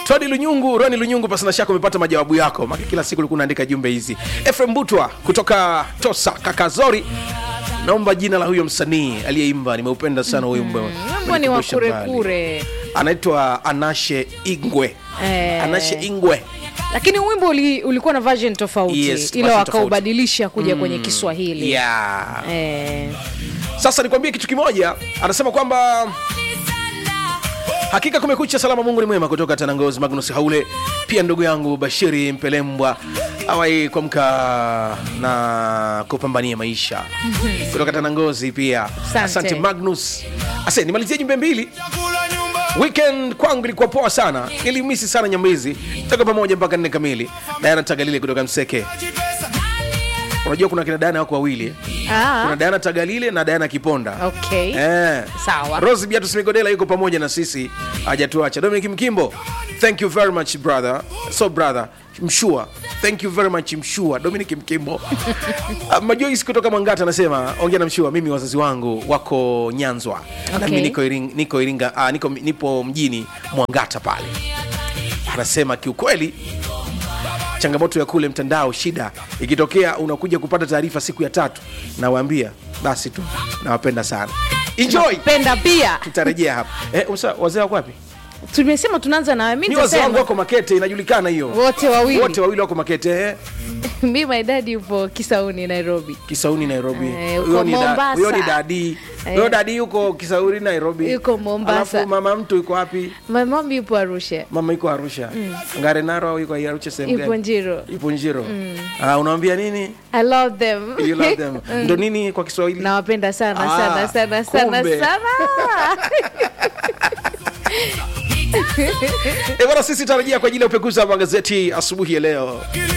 Tony Lunyungu, Roni Lunyungu, pasina shaka umepata majawabu yako, maki kila siku ulikuwa unaandika jumbe hizi. Efrem Butwa kutoka Tosa Kakazori, naomba jina la huyo msanii aliyeimba, nimeupenda sana huyo wimbo. Mambo ni wa Umenikumbusha kure mbali. kure. Anaitwa Anashe Ingwe. Eh. Anashe Ingwe. Lakini wimbo uli, ulikuwa na version tofauti Yes, ila version wakaubadilisha kuja kwenye Kiswahili. Yeah. Eh, Sasa nikwambie kitu kimoja, anasema kwamba hakika kumekucha salama, Mungu ni mwema. Kutoka Tanangozi, Magnus Haule, pia ndugu yangu Bashiri Mpelembwa awai kuamka na kupambania maisha kutoka Tanangozi pia. Asante. Asante Magnus. Ase, nimalizie jumbe mbili. Weekend kwangu ilikuwa poa sana, nilimisi sana Nyambizi, toka pamoja mpaka nne kamili. Diana Tagalile kutoka Mseke. Unajua kuna kina Diana wako wawili eh? kuna ah, Diana Tagalile na Diana Kiponda. okay. Eh. Sawa. Rose Beatus Migodela yuko pamoja na sisi, hajatuacha. Dominic Mkimbo, thank you very much brother. So brother, Mshua, thank you very much Mshua. Dominic Mkimbo. Ah, Majois kutoka Mwangata anasema ongea na Mshua, mimi wazazi wangu wako Nyanzwa na Okay. mimi niko Iringa, niko Iringa, ah, niko nipo mjini Mwangata pale. Anasema kiukweli changamoto ya kule mtandao, shida ikitokea unakuja kupata taarifa siku ya tatu, nawaambia basi tu, nawapenda sana, enjoy. Penda pia. Tutarejea hapa eh, usa, wazee wako wapi? Tumesema tunaanza na mimi Ni wazee wangu nitasema wako Makete, inajulikana hiyo, wote wawili. wote wawili wako Makete eh. Mimi my dad yupo Kisauni Nairobi. Kisauni Nairobi. Eh, uko Huyo ni da- Mombasa. huyo ni dadi Eh. huyo dadi yuko Kisauni Nairobi, Yuko Mombasa. Alafu mama mtu yuko wapi? My mom yupo Arusha. Mama yuko Arusha Ngare Naro au yuko Arusha sehemu Yupo gani? Njiro. Yupo Njiro. Ah, unamwambia nini? I love them. You love them. Ndo nini kwa Kiswahili? Nawapenda sana Ah, sana sana sana kumbe. sana. Eh, bwana sisi tarajia kwa ajili ya upekuzi wa magazeti asubuhi ya leo.